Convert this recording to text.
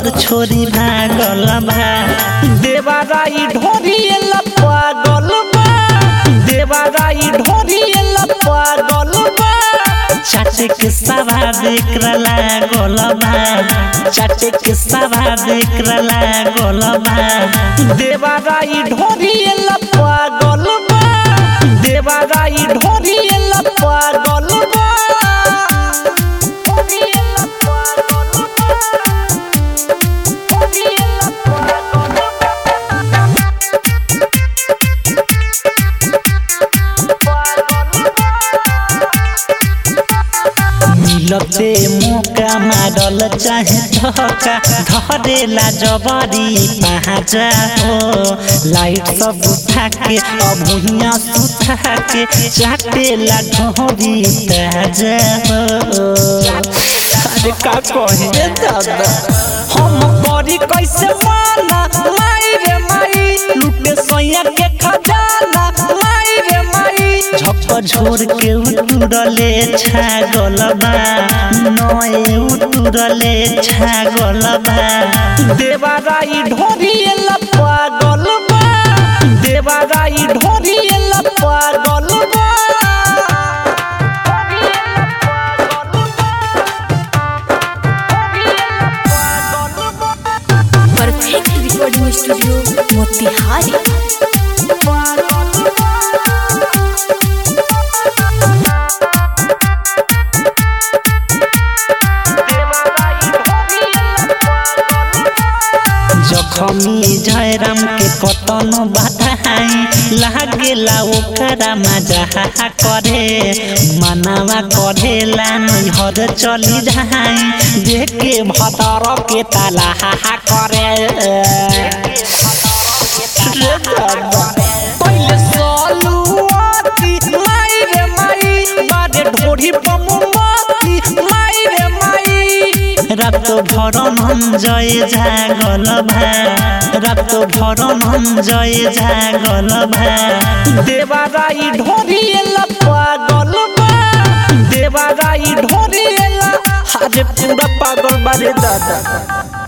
घर छोरी भागल बा देवाराई ढोरी पागल बा देवाराई ढोरी पागल बा चाटे के सवा देख लागल बा चाटे के सवा देख लागल बा देवाराई ढोरी पागल बा देवाराई ढोरी पागल बा मिलते मौका मारल चाहे धक्का धरेला जबरी पहाजा हो लाइट सब उठा के अब हुइया सुता के चाटेला ढोरी ताजा हो अरे का कहे दादा हम करी कैसे माना माई रे माई लुटे सैया के खजाना माई रे माई झप झोर के उतुरले छागल बा नए उतुरले छागल बा देवाराई ढोरी पागल बा देवाराई ढोरी पागल बा परफेक्ट रिकॉर्डिंग स्टूडियो मोतिहारी जखमी जयराम के कतनो बधाई लागेला ओकरा मजा करे मनावा करेला नैहर चली जाई देखे भतर के ताला करे रे दादा पहिले सलुआती माई रे माई बारे ढोरी बमुआती माई रे माई रात भर मन जय जागल भा रात भर मन जय जागल भा देवाराई ढोरी पागल बा देवाराई ढोरी हाजे पूरा पागल बारे दादा